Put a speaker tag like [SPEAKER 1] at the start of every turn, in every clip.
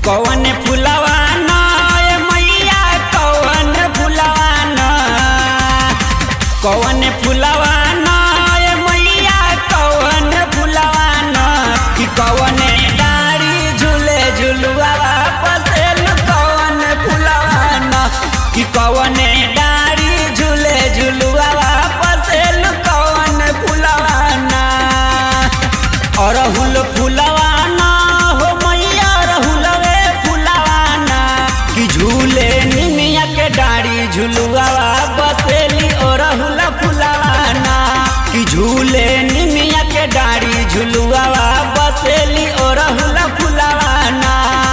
[SPEAKER 1] कौन फुलवा न ए मैया कौन फुलवा न कौन फुलवा न ए मैया कौन फुलवा न कि कौन डारी झूले झुलुआ पसेल कौन फुलवा न कि कौन डारी झूले झुलुआ पसेल कौन फुलवा न अरहुल फुलवा न हो मैया अरहुलवे फुलवा न कि झूले निमिया के डाड़ी झुलुआ बसेली अरहुल फुलवा न कि झूले निमिया के डाड़ी झुलुआ बसेली अरहुल फुलवा न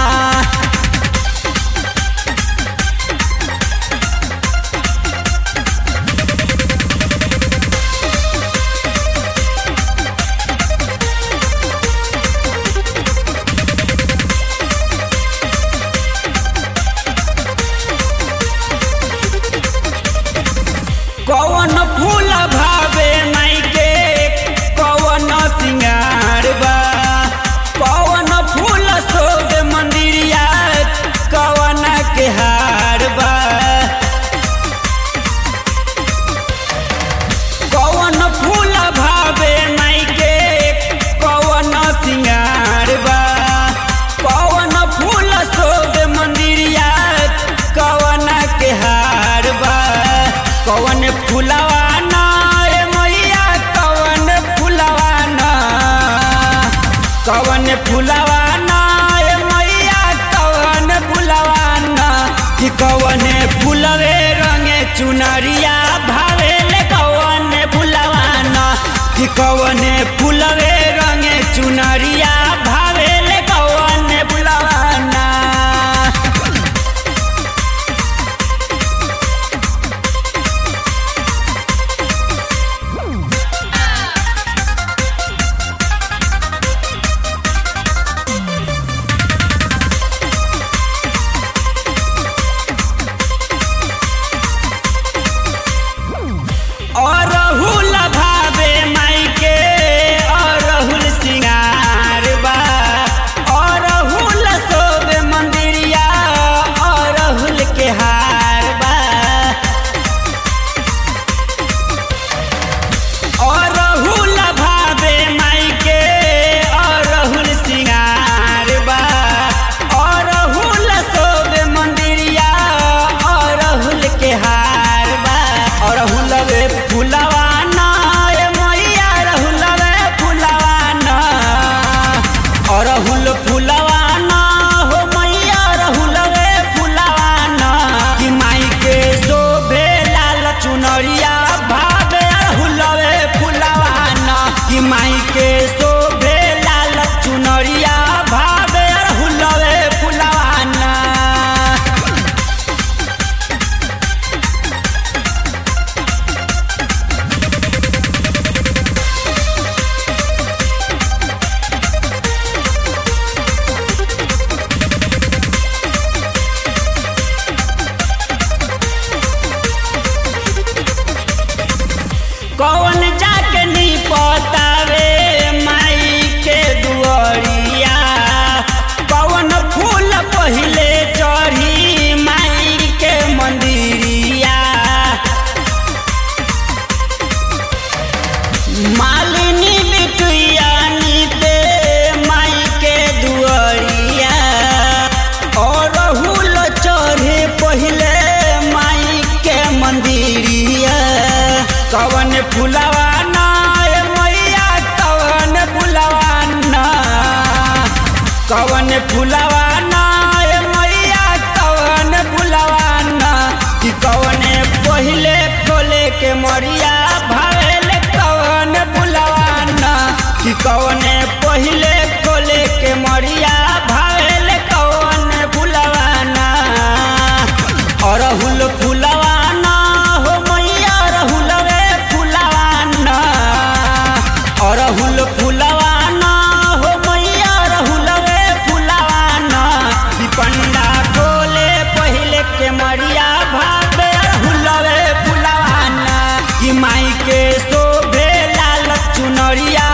[SPEAKER 1] कौन फूल भावे माई के कौन सिंगार बा कौन फूल सोग मंदिरिया कौन के हार बा कौन फूल भावे माई के कौन सिंगार बा कौन फूल सोग मंदिरिया कौन के हार बा कौन फुलवा न ए मैया कौन फुलवा न कौन फुलवा न ए मैया कौन फुलवा न कि कौन फुलवे रंगे चुनरिया भावेले कौन फुलवा न कि कौन फुलवे रंगे चुनरिया भावेले कौन फुलवा न अरहुल भावे माई के अरहुल सिंगार बा अरहुल सोबे मंदिरिया अरहुल के हार बा अरहुल भावे माई के अरहुल सिंगार बा अरहुल सोबे मंदिरिया अरहुल के हार बा अरहुल वे फुलवा न ए मैया अरहुल वे फुलवा न अरहुल फुलवा न हो मैया अरहुल वे फुलवा न कि माई के शोभे लाल चुनरिया भावे अरहुल वे फुलवा न कि माई के शोभे लाल चुनरिया भावे अरहुल वे फुलवा न कौन जाके नी पतावे माई के दुआरिया कौन फूल पहिले चढ़ी माई के मंदिरिया मालिनी बिटुइया नीते माई के दुआरिया और हुल चढ़े पहिले माई के मंदिरिया कवन फुलवा न ए मैया कवन फुलवा न कवन फुलवा न ए मैया कवन फुलवा न कि कवन पहिले खोले के मरिया भावेले कवन फुलवा न कि कवन पहिले खोले के मरिया भावेले कवन फुलवा न अरहुल फुलवा न हो मैया अरहुल वे फुलवा न अरहुल फुलवा न हो मैया अरहुल वे फुलवा न कि पंडा खोले पहिले के मरिया भावे अरहुल वे फुलवा न कि माई के शोभे लाल चुनरिया